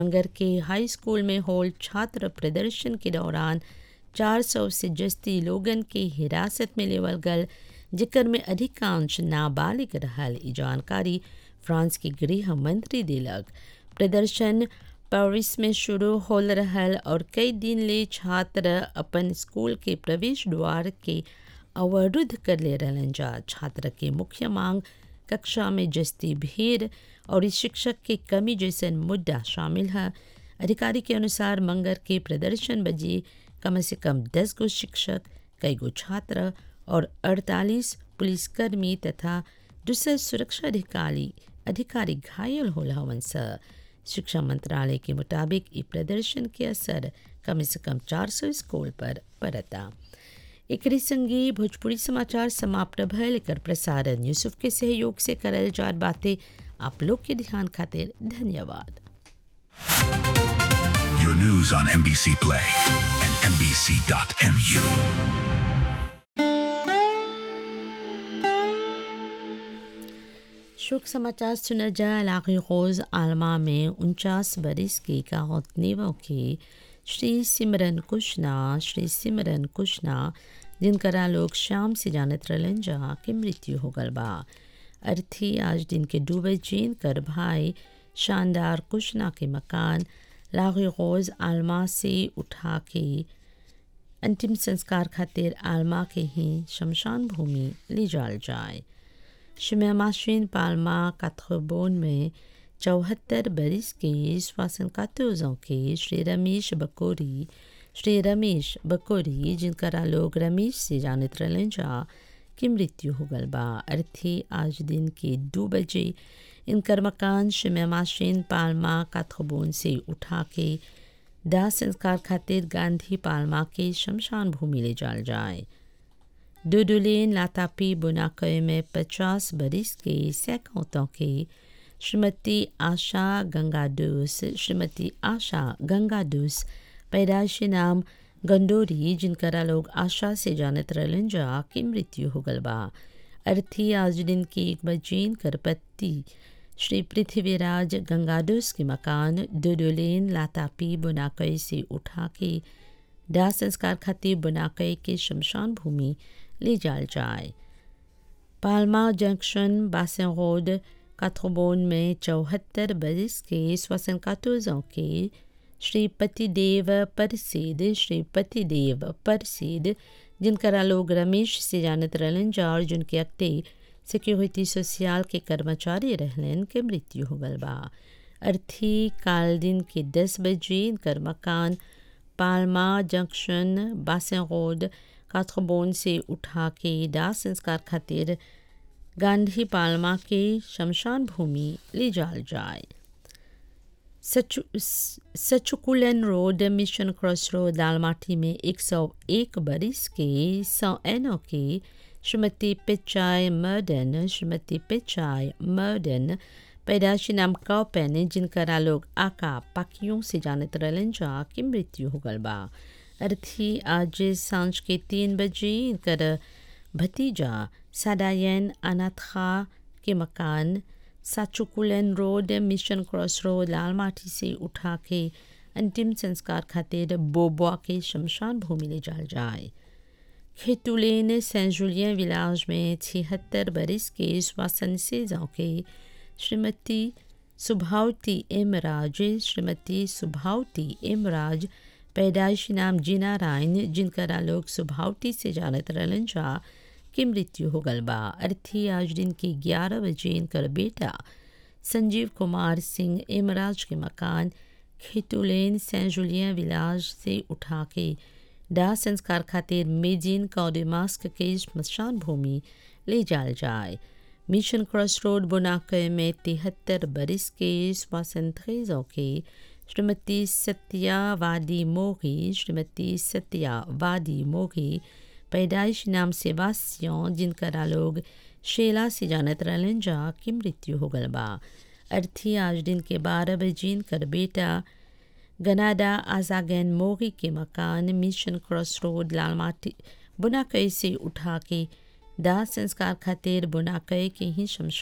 नगर के हाई स्कूल में होल छात्र प्रदर्शन के दौरान 400 से जस्ती लोगन के हिरासत में लेवल गल जिकर में अधिकांश नाबालिग रहल ई जानकारी फ्रांस के गृह मंत्री दिलक प्रदर्शन पेरिस में शुरू होल रहल और कई दिन ले छात्र अपन स्कूल के प्रवेश द्वार के अवरुद्ध कर ले रहलन जा छात्र के मुख्य मांग कक्षा में जस्ती भीड़ और इस शिक्षक के कमी जैसन मुद्दा शामिल है अधिकारी के अनुसार मंगर के प्रदर्शन बजे कम से कम दस गो शिक्षक कई गो छात्र और 48 पुलिसकर्मी तथा दूसरे सुरक्षा अधिकारी अधिकारी घायल होल हवन स शिक्षा मंत्रालय के मुताबिक ई प्रदर्शन के असर कम से कम 400 स्कूल पर पड़ता एक संगी भोजपुरी समाचार समाप्त भयल एकर प्रसारण यूसुफ के सहयोग से करल जात बातें आप लोग के ध्यान खातिर धन्यवाद Your news on NBC Play and NBC.mu. शोक समाचार सुना जा इलाके रोज आलमा में उनचास बरिस के काहतनेवों के श्री सिमरन कुशना श्री सिमरन कुशना जिनकरा लोग शाम से जानत रहलन जा के मृत्यु हो गल बा अर्थी आज दिन के दो बजे कर भाई शानदार कुशना के मकान लागे रोज आलमा से उठा के अंतिम संस्कार खातिर आलमा के ही शमशान भूमि ले जाल जाए शिमाशीन पालमा काथरबोन में चौहत्तर बरिस के श्वासन कातोजों के श्री रमेश बकोरी श्री रमेश बकोरी जिनकरा लोग रमेश से जानत रहलन जा की मृत्यु हो गल बा अर्थी आज दिन के दो बजे इनकर मकान शिमाशीन पालमा काथरबोन से उठा के दाह संस्कार खातिर गांधी पालमा के शमशान भूमि ले जाल जाए डुडुलेन लातापी बुनाकय में पचास बरिस के सैकड़ों के श्रीमती आशा गंगाडूस श्रीमती आशा गंगाडूस पैदाइशी नाम गंडोरी जिनकरा लोग आशा से जानत रहलन जा की मृत्यु हो गल बा अर्थी आज दिन की एक बजीन कर पत्ती श्री पृथ्वीराज गंगाडूस के मकान डुडुलेन लातापी बुनाकय से उठा के दाह संस्कार खातिर बुनाकय के शमशान भूमि ले जाल जाए पालमा जंक्शन बासन रोड काथ्रोबोन में चौहत्तर बरिस के श्वसन कातोजों के श्री पतिदेव परसीद श्री पतिदेव परसीद जिनकरा लोग रमेश से जानत रहलन जा और जिनके अक्ते सिक्योरिटी सोशियल के कर्मचारी रहलन के मृत्यु हो गल बा अर्थी काल दिन के दस बजे इनकर मकान पालमा जंक्शन बासन रोड काथरबोन से उठा के दाह संस्कार खातिर गांधी पालमा के शमशान भूमि ले जाल जाए सचु सचुकुलन रोड मिशन क्रॉस रोड दालमाटी में 101 बरिस के सौ एनो के श्रीमती पिचाई मर्डन श्रीमती पिचाई मर्डन पैदाशी नाम कौपेन जिनकरा लोग आका पाकियों से जानत रहलन जा की मृत्यु हो गल बा अर्थी आज सांझ के तीन बजे इनकर भतीजा सादायन अनाथा के मकान साचुकुलन road mission cross road Lalmati से उठा के अंतिम संस्कार खातिर बोबुआ के शमशान भूमि ले जाल जाए खेतुलेन सेंट जुलियन विलाज में छिहत्तर बरिस के श्वासन से जाओ के श्रीमती सुभावती इमराज श्रीमती सुभावती इमराज पैदाइशी नाम जीना रायन जिनकरा लोग सुभावती से जानत रहलन जा की मृत्यु हो गल बा अर्थी आज दिन के ग्यारह बजे इनकर बेटा संजीव कुमार सिंह इमराज के मकान खेतुलेन सेंट जुलियन विलाज से उठा के दाह संस्कार खातिर मेजिन कौडिमास्क के स्मशान भूमि ले जाल जाए मिशन क्रॉस रोड बुनाकय में तिहत्तर बरिस के स्वासंत्रेजों के श्रीमती सत्यावादी मोगी श्रीमती सत्यावादी मोगी पैदाइश नाम सेबास्यों जिनकरा लोग शेला से जानत रहलन जा की मृत्यु हो गल बा अर्थी आज दिन के बारह बजे कर बेटा गनाडा आजागैन मोगी के मकान मिशन क्रॉस रोड लालमाटी बुनाकई से उठा के दाह संस्कार खातिर बुनाकई के ही शमशान